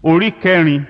orí kẹrin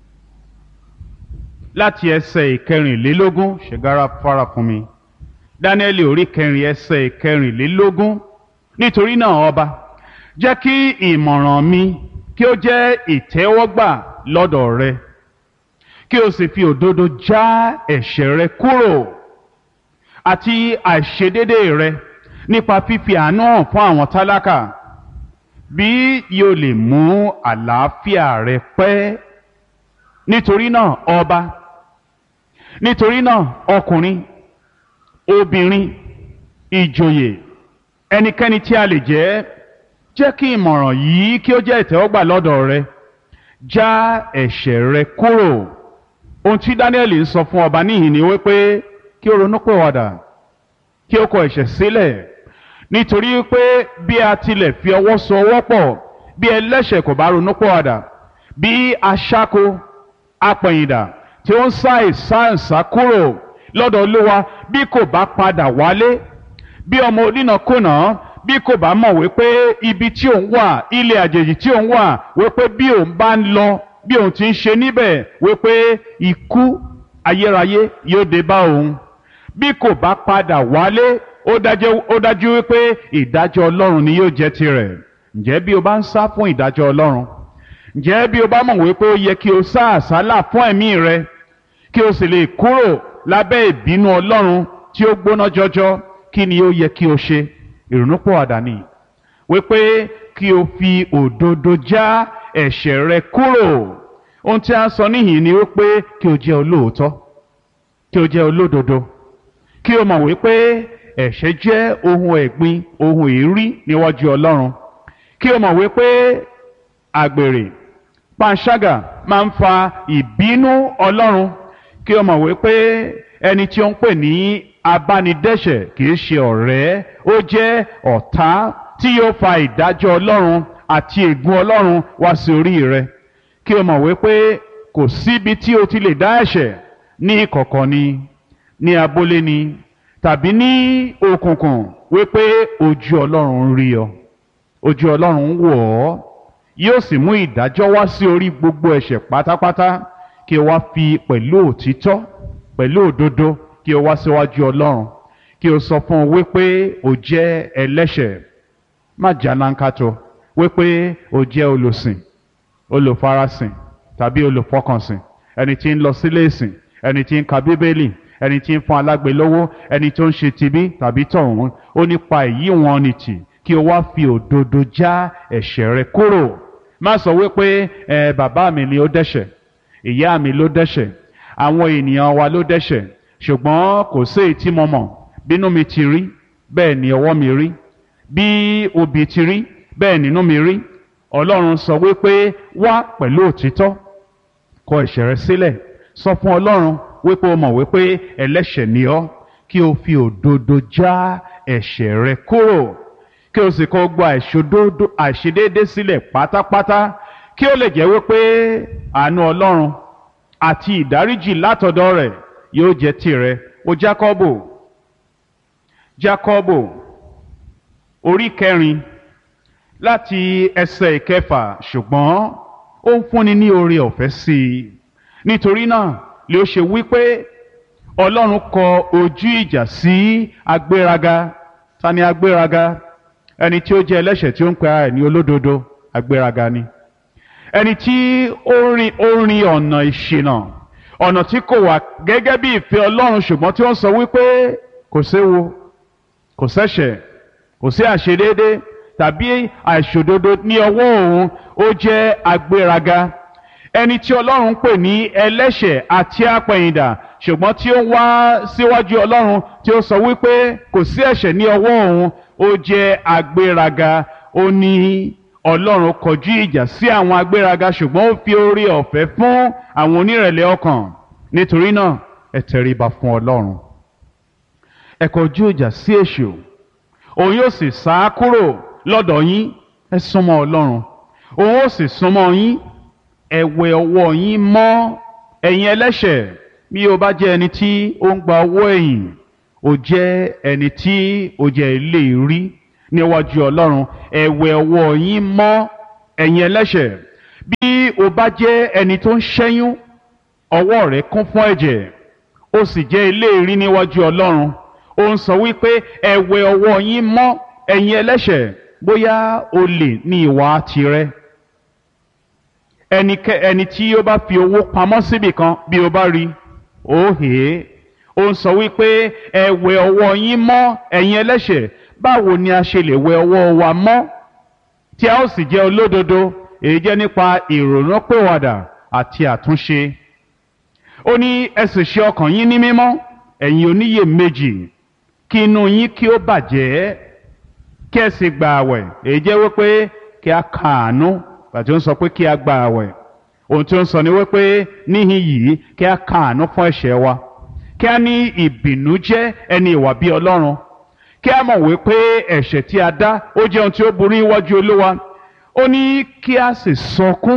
láti ẹsẹ̀ ìkẹrìnlélógún ṣègára fara fún mi dáníẹ́lì orí kẹrin ẹsẹ̀ ìkẹrìnlélógún nítorí náà ọba jẹ́ kí ìmọ̀ràn mi kí ó jẹ́ ìtẹ́wọ́gbà lọ́dọ̀ rẹ kí o sì fi òdodo já ẹ̀ṣẹ̀ rẹ kúrò àti àìṣedédé rẹ nípa fífi àánú hàn fún àwọn tálákà bí yóò lè mú àlàáfíà rẹ pẹ́ nítorí náà ọba nítorí náà ọkùnrin obìnrin ìjòyè ẹnikẹ́ni tí a lè jẹ́ jẹ́ kí ìmọ̀ràn yìí kí ó jẹ́ ìtẹ́wọ́gbà lọ́dọ̀ rẹ já ẹ̀ṣẹ̀ rẹ kúrò ohun tí Dáníẹ́lì ń sọ fún ọba níhìn ni wípé kí ó ronúpìwàdà kí ó kọ ẹ̀ṣẹ̀ sílẹ̀ nítorí pé bí a tilẹ̀ fi ọwọ́ so ọwọ́ pọ̀ bí ẹlẹ́ṣẹ̀ kò bá ronúpìwàdà bí aṣáko apẹ̀yìndà tí ó ń sá ìsáǹsá kúrò lọ́dọ̀ Olúwa bí kò bá padà wálé bí ọmọ onínàkúnà bí kò bá mọ̀ wípé ibi tí òun wà ilé àjèjì tí òun wà wípé bí òun bá ń lọ bí òun ti ń ṣe níbẹ̀ wípé ikú ayérayé yóò dé bá òun bí kò bá padà wálé ó dájú ó dájú wípé ìdájọ́ Ọlọ́run ni yóò jẹ́ tirẹ̀ ǹjẹ́ bí o bá ń sá fún ìdájọ́ Ọlọ́run ǹjẹ́ bí o bá mọ̀ wípé ó yẹ kí o sá àsálà fún ẹ̀mí rẹ kí o sì lè kúrò lábẹ́ ìbínú Ọlọ́run tí ó gbóná jọjọ kí ni ó yẹ kí o ṣe ìrònúpìwàdà ni wípé kí o fi òdodo já ẹ̀ṣẹ̀ rẹ kúrò ohun tí a ń sọ níhìn ni wípé kí o jẹ́ olóòótọ́ kí o jẹ́ olódodo kí o mọ̀ wípé ẹ̀ṣẹ̀ jẹ́ ohun ẹ̀gbin ohun èérí níwájú Ọlọ́run kí o mọ̀ wípé àgbèrè panṣágà máa ń fa ìbínú Ọlọ́run kí o mọ̀ wípé ẹni tí ó ń pè ní abánidẹ́ṣẹ̀ kì í ṣe ọ̀rẹ́ ó jẹ́ ọ̀tá tí yóò fa ìdájọ́ Ọlọ́run àti ègún Ọlọ́run wá sí orí rẹ kí o mọ̀ wípé kò síbi tí o ti lè dá ẹ̀ṣẹ̀ ní ìkọ̀kọ̀ ni ní abúlé ni tàbí ní òkùnkùn wípé ojú Ọlọ́run ń rí ọ ojú Ọlọ́run ń wò ọ́ yóò sì mú ìdájọ́ wá sí orí gbogbo ẹ̀ṣẹ̀ pátápátá kí o wá fi pẹ̀lú òtítọ́ pẹ̀lú òdodo kí o wá síwájú Ọlọ́run kí o sọ fún un wípé o jẹ́ ẹlẹ́ṣẹ̀ má jànánkátó wípé o jẹ́ olùsìn olùfarasìn tàbí olùfọkànsìn ẹni tí ń lọ sílé ìsìn ẹni tí ń ka bíbélì ẹni tí ń fún alágbe lówó ẹni tó ń ṣe tibí tàbí tọ̀hún ó nípa èyí wọn ni tì kí o wá fi òdodo já ẹ̀ṣẹ̀ rẹ kúrò má sọ wípé ẹ bàbá mi ni ó dẹ́ṣẹ̀ ìyá mi ló dẹ́ṣẹ̀ àwọn ènìyàn wa ló dẹ́ṣẹ̀ ṣùgbọ́n kò sí èyí tí mo mọ̀ bínú mi ti rí bẹ́ẹ̀ ni ọwọ́ mi rí bí obì ti rí bẹ́ẹ̀ nínú mi rí ọlọ́run sọ wípé wá pẹ̀lú òtítọ́ kọ ẹ̀ṣẹ̀ rẹ sílẹ̀ sọ fún ọlọ́run wípé o mọ̀ wípé ẹlẹ́ṣẹ̀ ni ọ́ kí o fi òdodo já ẹ̀ṣẹ̀ rẹ kúrò kí o sì kọ gba àìṣòdodo àìṣedéédé sílẹ̀ pátápátá kí o lè jẹ́ wípé àánú ọlọ́run àti ìdáríjì látọ̀dọ̀ rẹ̀ yóò jẹ́ tirẹ̀ o Jákọ́bù Jákọ́bù orí kẹrin láti ẹsẹ̀ ìkẹfà ṣùgbọ́n ó ń fúnni ní oore ọ̀fẹ́ sí i nítorí náà lè ó ṣe wípé ọlọ́run kọ ojú ìjà sí agbéraga ta ni agbéraga ẹni tí ó jẹ́ ẹlẹ́ṣẹ̀ tí ó ń pe ara ẹ̀ ní olódodo agbéraga ni ẹni tí ó rin ó rin ọ̀nà ìṣìnà ọ̀nà tí kò wà gẹ́gẹ́ bí ìfẹ́ ọlọ́run ṣùgbọ́n tí ó ń sọ wípé kò séwu kò sẹ́ṣẹ̀ kò sí àṣedéédé tàbí àìṣòdodo ní ọwọ́ òun ó jẹ́ agbéraga ẹni tí ọlọ́run ń pè ní ẹlẹ́ṣẹ̀ àti apẹ̀yìndà ṣùgbọ́n tí ó wá síwájú ọlọ́run tí ó sọ wípé kò sí ẹ̀ṣẹ̀ ní ọwọ́ òun ó jẹ́ agbéraga ó ní ọlọ́run kọjú ìjà sí àwọn agbéraga ṣùgbọ́n ó fi oore ọ̀fẹ́ fún àwọn onírẹ̀lẹ̀ ọkàn nítorí náà ẹ tẹríba fún ọlọ́run ẹ kọjú ìjà sí èṣù òun yóò sì sá kúrò lọ́dọ̀ yín ẹ súnmọ́ ọlọ́run òun ó sì súnmọ́ yín ẹ wẹ ọwọ́ yín mọ́ ẹ̀yin ẹlẹ́ṣẹ̀ bí o bá jẹ́ ẹni tí ó ń gba owó ẹ̀yìn o jẹ́ ẹni tí o jẹ́ ilé rí níwájú ọlọ́run ẹ wẹ ọwọ́ yín mọ́ ẹ̀yin ẹlẹ́ṣẹ̀ bí o bá jẹ́ ẹni tó ń ṣẹ́yún ọwọ́ rẹ̀ kún fún ẹ̀jẹ̀ ó sì jẹ́ eléèrí níwájú ọlọ́run ó ń sọ wípé ẹ wẹ ọwọ́ yín mọ́ ẹ̀yin ẹlẹ́ṣẹ̀ bóyá olè ní ìwà tirẹ̀ ẹnikẹ́ ẹni tí ó bá fi owó pamọ́ síbì kan bí o bá rí ó hè é ó ń sọ wípé ẹ wẹ ọwọ́ yín mọ́ ẹ̀yin ẹlẹ́ṣẹ̀ báwo ni a ṣe lè wẹ ọwọ́ wa mọ́ tí a ó sì jẹ́ olódodo èyí jẹ́ nípa ìrònúpìwàdà àti àtúnṣe ó ní ẹ sì ṣe ọkàn yín ní mímọ́ ẹ̀yin oníyèméjì kí inú yín kí ó bàjẹ́ kí ẹ sì gba àwẹ̀ èyí jẹ́ wípé kí a kàánú àti ó ń sọ pé kí a gba àwẹ̀ ohun tí ó ń sọ ni wípé níhìn yìí kí a kàánú fún ẹ̀ṣẹ̀ wa kí a ní ìbìnújẹ́ ẹni ìwà bí Ọlọ́run kí a mọ̀ wípé ẹ̀ṣẹ̀ tí a dá ó jẹ́ ohun tí ó burú iwájú Olúwa ó ní kí a sì sọkún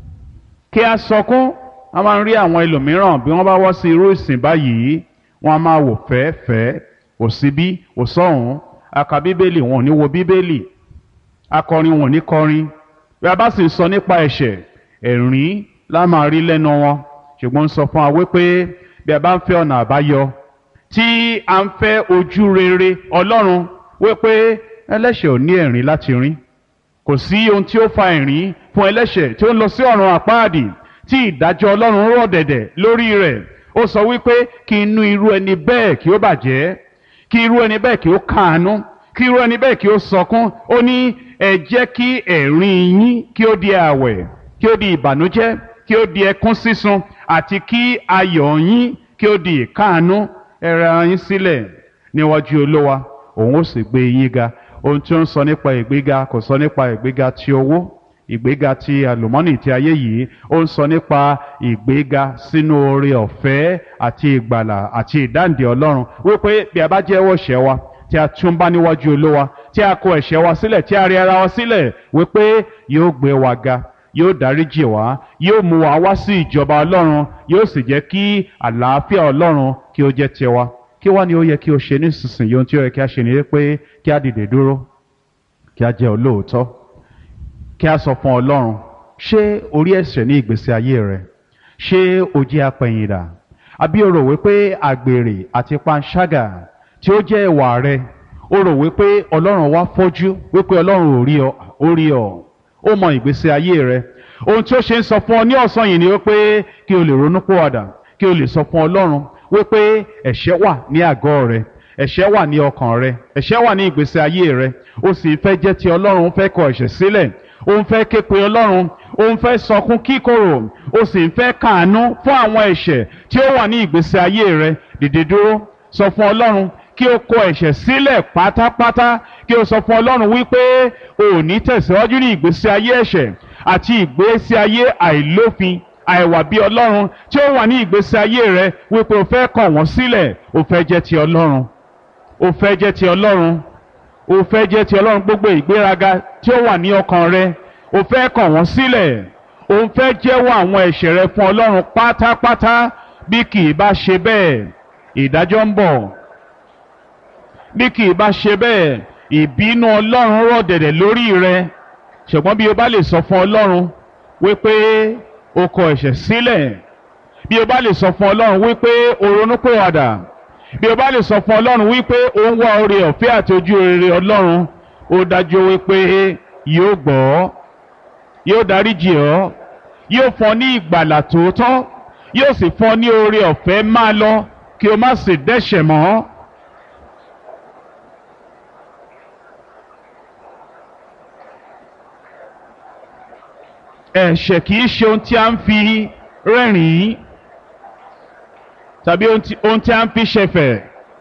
kí a sọkún a máa ń rí àwọn ẹlòmíràn bí wọ́n bá wá sí irú ìsìn báyìí wọ́n á máa wò fẹ́ẹ́fẹ́ẹ́ wò síbí wò sọ́hùn aka bíbélì wọn ò ní wo bíbélì akọrin wọn ò ní kọrin bí a bá sì sọ nípa ẹ̀ṣẹ̀ ẹ̀rín la máa rí lẹ́nu wọn ṣùgbọ́n ń sọ fún wa wípé bí a bá ń fẹ́ ọ̀nà àbáyọ tí a ń fẹ́ ojú rere Ọlọ́run wípé ẹlẹ́ṣẹ̀ ò ní ẹ̀rín láti rín kò sí ohun tí ó fa ẹ̀rín fún ẹlẹ́ṣẹ̀ tí ó ń lọ sí ọ̀run àpáàdì tí ìdájọ́ Ọlọ́run rọ̀ dẹ̀dẹ̀ lórí rẹ̀ ó sọ wípé kí inú irú ẹni bẹ́ẹ̀ kí ó bàjẹ́ kí irú ẹni bẹ́ẹ̀ kí ó káàánú kí irú ẹni bẹ́ẹ̀ kí ó sọkún ó ní ẹ jẹ́ kí ẹ̀rín yín kí ó di àwẹ̀ kí ó di ìbànújẹ́ kí ó di ẹkún sísun àti kí ayọ̀ yín kí ó di ìkáàánú ẹ rẹ yín sílẹ̀ níwájú Olúwa òun ó sì gbé yín ga ohun tí ó ń sọ nípa ìgbéga kò sọ nípa ìgbéga ti owó ìgbéga ti àlùmọ́nì ti ayé yìí ó ń sọ nípa ìgbéga sínú oore ọ̀fẹ́ àti ìgbàlà àti ìdáǹdè Ọlọ́run wípé bí a bá jẹ́wọ́ ẹ̀ṣẹ̀ wa tí a tún bá níwájú Olúwa tí a kó ẹ̀ṣẹ̀ wa sílẹ̀ tí a rí ara wa sílẹ̀ wípé yóò gbé wa ga yóò dáríjì wá yóò mú wa wá sí ìjọba Ọlọ́run yóò sì jẹ́ kí àlàáfíà Ọlọ́run kí ó jẹ́ tiwa kí wá ni ó yẹ kí o ṣe nísinsìnyí ohun tí ó yẹ kí a ṣe ni pé kí a dìde dúró kí a jẹ́ olóòótọ́ kí a sọ fún Ọlọ́run ṣé orí ẹ̀ṣẹ̀ ní ìgbésí ayé rẹ ṣé o jẹ́ apẹ̀yìndà àbí o rò wípé àgbèrè àti panṣágà tí ó jẹ́ ìwà rẹ o rò wípé Ọlọ́run wá fọ́jú wípé Ọlọ́run ò rí ọ ó rí ọ ó mọ ìgbésí ayé rẹ ohun tí ó ṣe ń sọ fún ọ ní ọ̀sán yìí ni wípé kí o lè ronú pòwàdà kí o lè sọ fún Ọlọ́run wípé ẹ̀ṣẹ̀ wà ní àgọ́ rẹ ẹ̀ṣẹ̀ wà ní ọkàn rẹ ẹ̀ṣẹ̀ wà ní ìgbésí ayé rẹ o sì fẹ́ jẹ́ ti Ọlọ́run fẹ́ kọ ẹ̀ṣẹ̀ sílẹ̀ ó ń fẹ́ ké pe Ọlọ́run ó ń fẹ́ sọkún kíkorò ó sì ń fẹ́ kàánú fún àwọn ẹ̀ṣẹ̀ tí ó wà ní ìgbésí ayé rẹ dìde dúró sọ fún Ọlọ́run kí o kọ ẹ̀ṣẹ̀ sílẹ̀ pátápátá kí o sọ fún Ọlọ́run wípé o ò ní tẹ̀síwájú ní ìgbésí ayé ẹ̀ṣẹ̀ àti ìgbésí ayé àìlófin àìwà bí Ọlọ́run tí ó wà ní ìgbésí ayé rẹ wípé o fẹ́ kọ̀ wọ́n sílẹ̀ o fẹ́ jẹ́ ti Ọlọ́run o fẹ́ jẹ́ ti Ọlọ́run o fẹ́ jẹ́ ti Ọlọ́run gbogbo ìgbéraga tí ó wà ní ọkàn rẹ o fẹ́ kọ̀ wọ́n sílẹ̀ o ń fẹ́ jẹ́wọ́ àwọn ẹ̀ṣẹ̀ rẹ fún Ọlọ́run pátápátá bí kì í bá ṣe bẹ́ẹ̀ ìdájọ́ ń bọ̀ bí kì í bá ṣe bẹ́ẹ̀ ìbínú Ọlọ́run rọ̀ dẹ̀dẹ̀ lórí rẹ ṣùgbọ́n bí o bá lè sọ fún Ọlọ́run wípé o kọ ẹ̀ṣẹ̀ sílẹ̀ bí o bá lè sọ fún Ọlọ́run wípé o ronúpìwàdà bí o bá lè sọ fún Ọlọ́run wípé o ń wá oore ọ̀fẹ́ àti ojú rere Ọlọ́run ó dájú wípé yóò gbọ́ yóò dáríjì ọ́ yóò fún ọ ní ìgbàlà tòótọ́ yóò sì fún ọ ní oore ọ̀fẹ́ máa lọ kí o má sì dẹ́ṣẹ̀ mọ́. ẹ̀ṣẹ̀ kì í ṣe ohun tí a ń fi rẹ́rìn-ín tàbí ohun tí a ń fi ṣẹ̀fẹ̀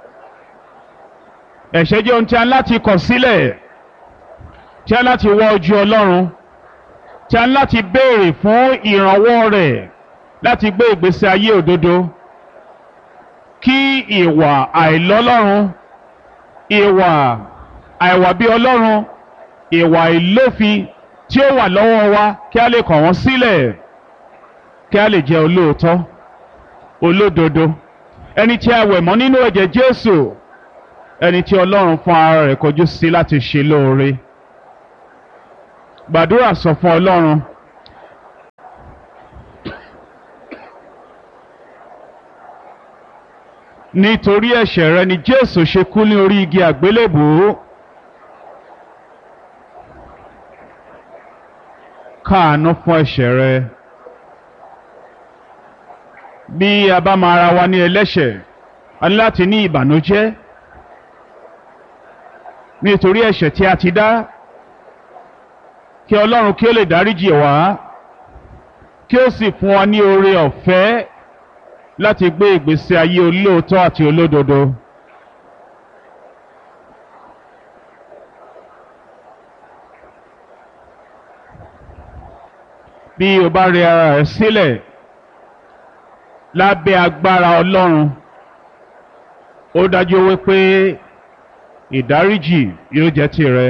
ẹ̀ṣẹ̀ jẹ́ ohun tí a ń láti kọ̀ sílẹ̀ tí a ń láti wá ojú Ọlọ́run tí a ń láti béèrè fún ìrànwọ́ rẹ̀ láti gbé ìgbésí ayé òdodo kí ìwà àìlọ́lọ́run ìwà àìwà bí Ọlọ́run ìwà ìlófin tí ó wà lọ́wọ́ wa kí a lè kọ̀ wọ́n sílẹ̀ kí a lè jẹ́ olóòótọ́ olódodo ẹni tí a wẹ̀ mọ́ nínú ẹ̀jẹ̀ Jésù ẹni tí Ọlọ́run fún ara rẹ̀ kọjú sí láti ṣe lóore gbàdúrà sọ fún Ọlọ́run nítorí ẹ̀ṣẹ̀ rẹ ni jésù ṣe kú ní orí igi àgbélébùú káàánú fún ẹ̀ṣẹ̀ rẹ bí a bá máa ra wa ní ẹlẹ́ṣẹ̀ a ní láti ní ìbànújẹ́ nítorí ẹ̀ṣẹ̀ tí a ti dá kí ọlọ́run kí ó lè dáríjì wá kí ó sì fún wa ní oore ọ̀fẹ́ láti gbé ìgbésí ayé olóòótọ́ àti olódodo. bí o bá rẹ ara rẹ sílẹ̀ lábẹ́ agbára ọlọ́run ó dájú wípé ìdáríjì yóò jẹ́ tìrẹ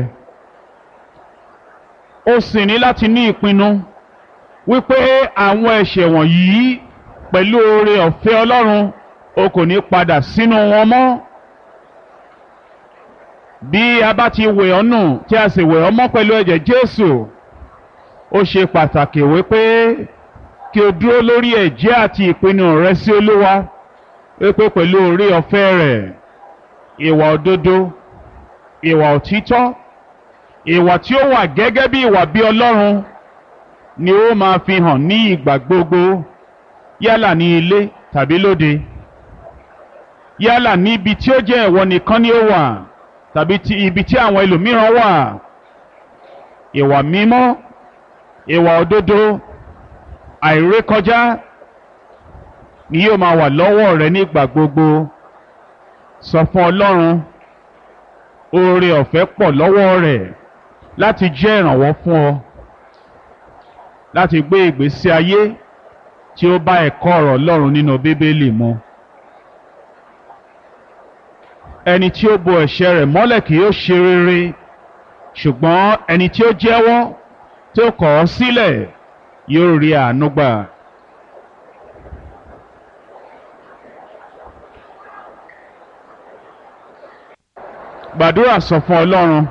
ó sì ní láti ní ìpinnu wípé àwọn ẹ̀ṣẹ̀ wọ̀nyí pẹ̀lú oore ọ̀fẹ́ ọlọ́run o kò ní padà sínú wọn mọ́ bí a bá ti wẹ̀ ọ́ nù tí a sì wẹ̀ ọ́ mọ́ pẹ̀lú ẹ̀jẹ̀ Jésù ó ṣe pàtàkì wípé kí o dúró lórí ẹ̀jẹ̀ àti ìpinnu rẹ sí Olúwa wípé pẹ̀lú oore ọ̀fẹ́ rẹ̀ ìwà òdodo ìwà òtítọ́ ìwà tí ó wà gẹ́gẹ́ bí ìwà bí Ọlọ́run ni ó máa fi hàn ní ìgbà gbogbo yálà ní ilé tàbí lóde yálà ní ibi tí ó jẹ́ ìwọ nìkan ni ó wà tàbí ti ibi tí àwọn ẹlòmíràn wà ìwà mímọ́ ìwà òdodo àìrékọjá ni yóò máa wà lọ́wọ́ rẹ nígbà gbogbo sọ fún Ọlọ́run oore ọ̀fẹ́ pọ̀ lọ́wọ́ rẹ̀ láti jẹ́ ìrànwọ́ fún ọ láti gbé ìgbésí ayé tí ó bá ẹ̀kọ́ ọ̀rọ̀ Ọlọ́run nínú Bíbélì mu ẹni tí ó bo ẹ̀ṣẹ̀ rẹ̀ mọ́lẹ̀ kì yóò ṣe rere ṣùgbọ́n ẹni tí ó jẹ́wọ́ tí ó kọ̀ ọ́ sílẹ̀ yóò rí àánú gbà. gbàdúrà sọ fún Ọlọ́run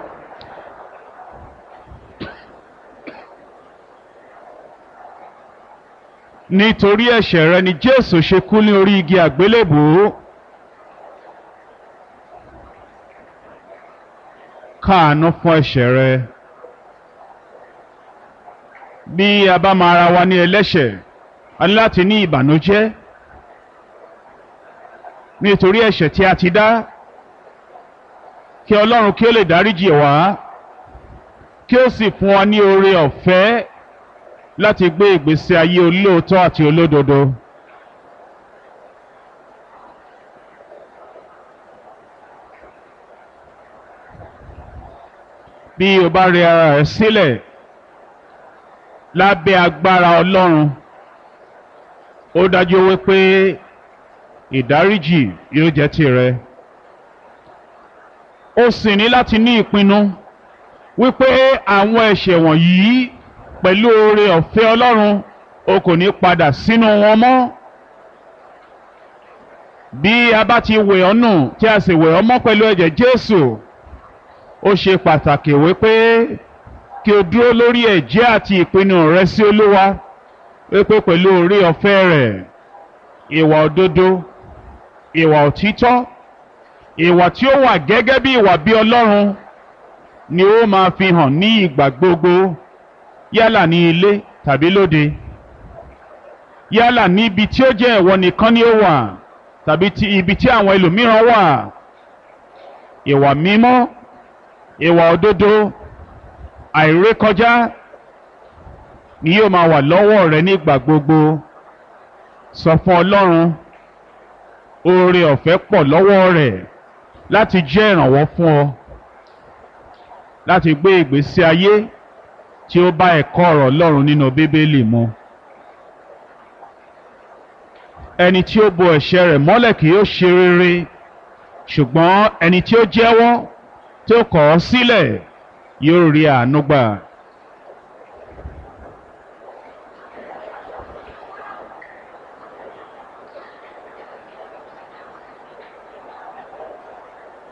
nítorí ẹ̀ṣẹ̀ rẹ ni Jésù ṣe kú ní orí igi àgbélébùú káàánú fún ẹ̀ṣẹ̀ rẹ bí a bá máa ra wa ní ẹlẹ́ṣẹ̀ a ní láti ní ìbànújẹ́ nítorí ẹ̀ṣẹ̀ tí a ti dá kí Ọlọ́run kí ó lè dáríjì wá kí ó sì fún wa ní oore ọ̀fẹ́ láti gbé ìgbésí ayé olóòótọ́ àti olódodo. bí o bá rẹ ara rẹ sílẹ̀ lábẹ́ agbára Ọlọ́run ó dájú wípé ìdáríjì yóò jẹ́ tìrẹ ó sì ní láti ní ìpinnu wípé àwọn ẹ̀ṣẹ̀ wọ̀nyí pẹ̀lú oore ọ̀fẹ́ Ọlọ́run o kò ní padà sínú wọn mọ́ bí a bá ti wẹ̀ ọ́ nù tí a sì wẹ̀ ọ́ mọ́ pẹ̀lú ẹ̀jẹ̀ Jésù ó ṣe pàtàkì wípé kí o dúró lórí ẹ̀jẹ̀ àti ìpinnu rẹ sí Olúwa wípé pẹ̀lú oore ọ̀fẹ́ rẹ̀ ìwà òdodo ìwà òtítọ́ ìwà tí ó wà gẹ́gẹ́ bí ìwà bí Ọlọ́run ni ó máa fi hàn ní ìgbà gbogbo yálà ní ilé tàbí lóde yálà ní ibi tí ó jẹ́ ìwọ nìkan ni ó wà tàbí ti ibi tí àwọn ẹlòmíràn wà ìwà mímọ́ ìwà òdodo àìrékọjá ni yóò máa wà lọ́wọ́ rẹ nígbà gbogbo sọ fún Ọlọ́run oore ọ̀fẹ́ pọ̀ lọ́wọ́ rẹ̀ láti jẹ́ ìrànwọ́ fún ọ láti gbé ìgbésí ayé tí ó bá ẹ̀kọ́ ọ̀rọ̀ Ọlọ́run nínú Bíbélì mu ẹni tí ó bo ẹ̀ṣẹ̀ rẹ̀ mọ́lẹ̀ kì yóò ṣe rere ṣùgbọ́n ẹni tí ó jẹ́wọ́ tí ó kọ̀ ọ́ sílẹ̀ yóò rí àánú gbà.